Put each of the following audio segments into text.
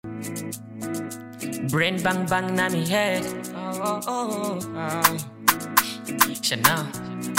Brain bang bang na me head. Oh, oh, oh, oh. Chanel.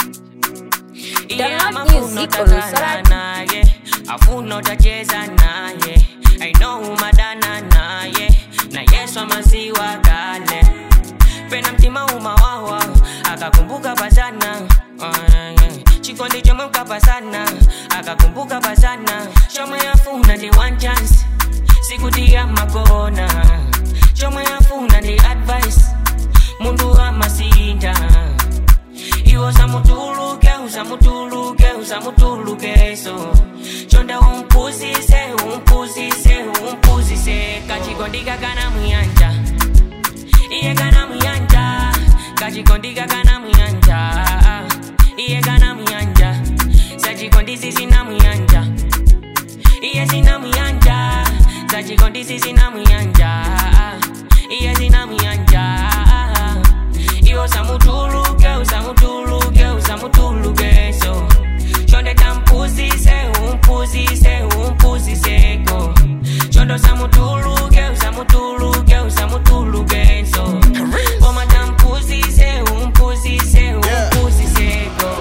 Yeah, Download I'm a fool, music not a on Sarah. banana, yeah. A fool, not a jezana, yeah. I know who madana, na, yeah. Na yesu amaziwa kale. Pena mtima umawawa, akakumbuka pasana. Oh, yeah, yeah. Chikondi chomwe mkapasana, akakumbuka pasana. Chomwe yafuna ndi one chance, sikutia makona. Chomwe yafuna ndi advice, mundu amasinda. Iwo samutuluke, usamutuluke, usamutuluke so Chonda umpuzise, umpuzise, umpuzise Kachikondika kana muyanja Iye kana muyanja Kachikondika kana muyanja Iye kana muyanja Sachikondisi sina muyanja Iye sina muyanja Sachikondisi sina muyanja Iye sina muyanja Iwo samutuluke, usamutuluke, usamutuluke so Shonde tampuzise, umpuzise, umpuzise ko Shondo samutuluke, usamutuluke, usamutuluke so Oma tampuzise, umpuzise, umpuzise ko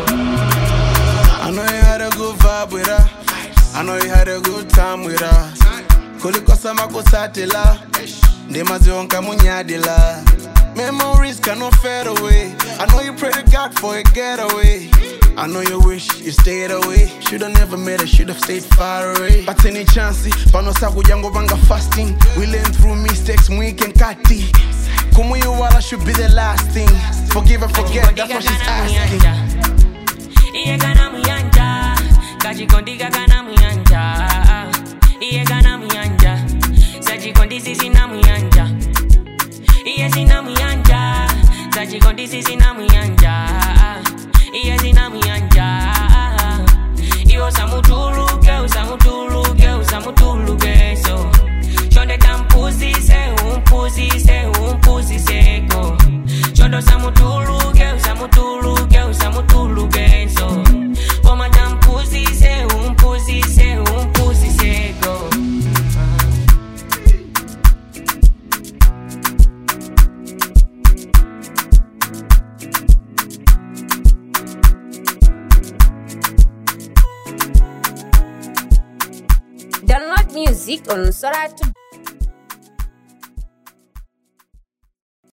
I know you had a good vibe with her. I know you had a good time with her. Kulikosa makusatila, ndemazionka munyadila. Memories cannot fade away. I know you pray to God for a getaway. I know you wish you stayed away. Shoulda never met her, shoulda stayed far away. But any chance, panosa kujango banga fasting. We learn through mistakes, weekend kati. Kumuyu wala should be the last thing. Forgive and forget, that's what she's asking. Iye kana muyanja Kachikondika kana muyanja Iye kana muyanja Sachikondisi sina muyanja Iye sina muyanja Sachikondisi sina muyanja Iye sina muyanja Iwo samutuluke, usamutuluke, usamutuluke so Shonde tampuzise, umpuzise, umpuzise ko Shondo samutuluke, usamutuluke, usamutuluke so Oma tampuzise, umpuzise, umpuzise ko Download music on Sarah